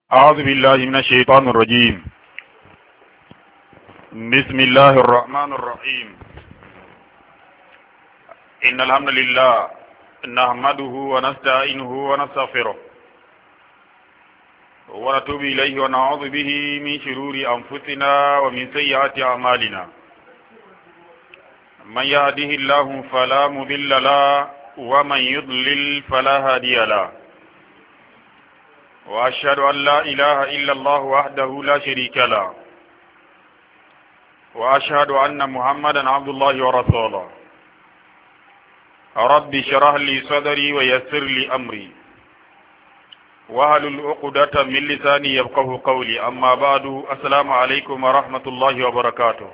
أعوذ بالله من الشيطان الرجيم بسم الله الرحمن الرحيم إن الحمد لله نحمده ونستعينه ونستغفره ونتوب إليه ونعوذ به من شرور أنفسنا ومن سيئات أعمالنا من يهده الله فلا مضل له ومن يضلل فلا هادي له وأشهد أن لا إله إلا الله وحده لا شريك له وأشهد أن محمدا عبد الله ورسوله رب اشرح لي صدري ويسر لي أمري وهل العقدة من لساني يفقه قولي أما بعد السلام عليكم ورحمة الله وبركاته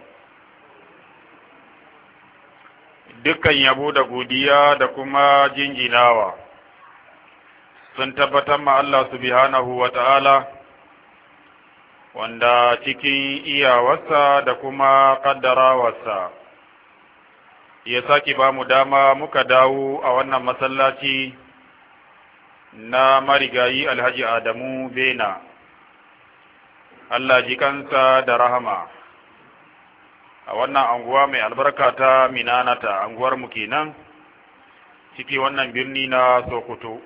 dukkan yabo da godiya da kuma jinjinawa sun tabbatar ma Allah subhanahu wa ta'ala wanda cikin iyawarsa da kuma ƙaddarawarsa ya sake ba mu dama muka dawo a wannan masallaci na marigayi alhaji Adamu Bena Allah ji kansa da rahama a wannan anguwa mai albarka ta minanata anguwar mu kenan ciki wannan birni na Sokoto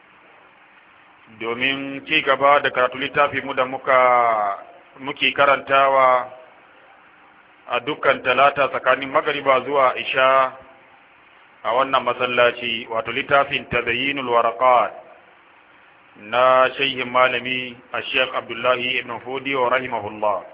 domin ci gaba da karatu littafi mu da muka muke karantawa a dukkan talata tsakanin magariba zuwa isha a wannan masallaci wato littafin tazayyinul waraqat na shehin malami a sheikh abdullahi ibn hudi wa rahimahullah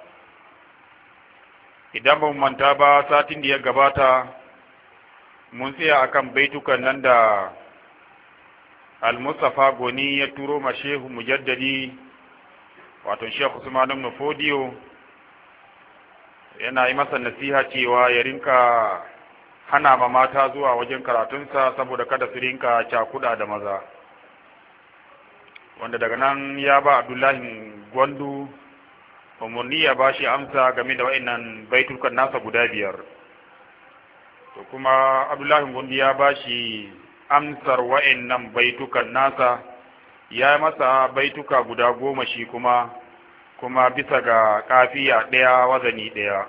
idan ba manta ba satin da ya gabata mun tsaya akan baitukan nan da al-mustafa goni ya turo ma shehu mujaddadi wato sheikh usman ibn fodiyo yana yi masa nasiha cewa ya rinka hana ma mata zuwa wajen karatunsa saboda kada su rinka cakuda da maza wanda daga nan ya ba abdullahi gwandu umarni ya ba shi amsa game da wa'annan baitukan nasa guda biyar to kuma abdullahi gwandu ya ba shi amsar wa'annan baitukan nasa ya masa baituka guda goma shi kuma kuma bisa ga kafiya ɗaya wazani ɗaya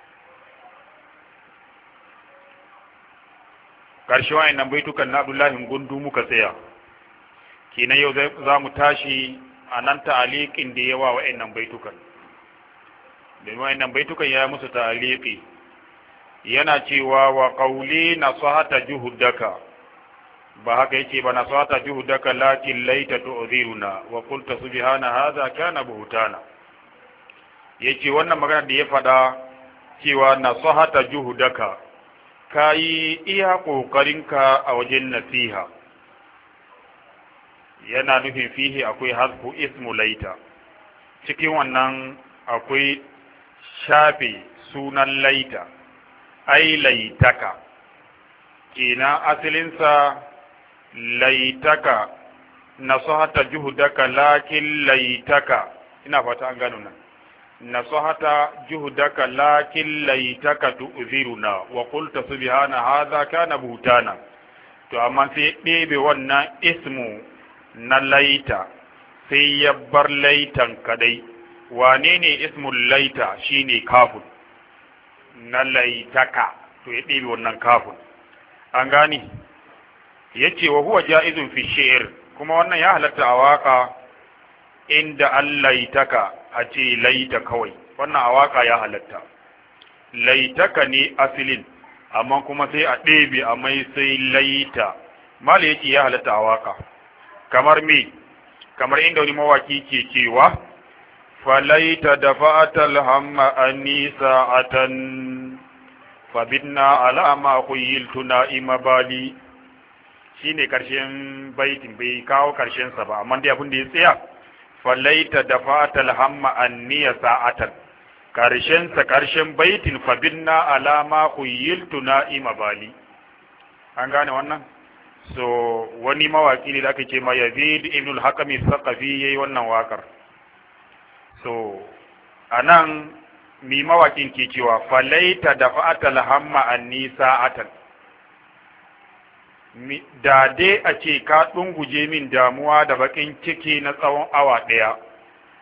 ƙarshe wa'annan baitukan na abdullahi gundu muka tsaya kenan yau za mu tashi a nan ta'aliƙin da yawa wa'annan baitukan domin wa'annan baitukan ya musu ta'aliƙi yana cewa wa ƙauli na sahata juhudaka ba haka yake ba na sata juhudaka lakin laita tu'ziruna wa qulta subhana hadha kana buhtana yace wannan magana da ya faɗa cewa nasahata juhudaka kayi iya kokarinka a wajen nasiha yana nufin fihi akwai hasbu ismu laita cikin wannan akwai shafe sunan laita ai laitaka kina asalinsa laitaka nasahata juhudaka lakin laitaka ina fata an gano nan nasahata juhudaka lakin laitaka tu'ziruna wa qulta subhana hadha kana buhtana to amma sai ɗebe wannan ismu na laita sai ya bar laitan kadai wane ne ismul laita shine kafun na laitaka to ya ɗebe wannan kafun an gani yace wa huwa ja'izun fi shi'r kuma wannan ya halatta a waka inda allaitaka a ce laita kawai wannan a waka ya halatta laitaka ne asilin amma kuma sai a ɗebe a mai sai laita mala yake ya halatta a waka kamar me kamar inda wani mawaki ke cewa falaita da fa'atal hamma anni sa'atan fabinna ala ma khuyiltu na'ima bali shine karshen baitin bai kawo karshen sa ba amma dai abin da ya tsaya falaita da fatal hamma anniya sa'atan karshen sa karshen baitin fa binna alama khuyiltu na'ima bali an gane wannan so wani mawaki ne da aka ce ma Yazid ibn al-Hakami Saqafi yayi wannan wakar so anan mi mawakin ke cewa falaita da fatal hamma anni sa'atan da dai a ce ka ɗunguje min damuwa da baƙin ciki na tsawon awa ɗaya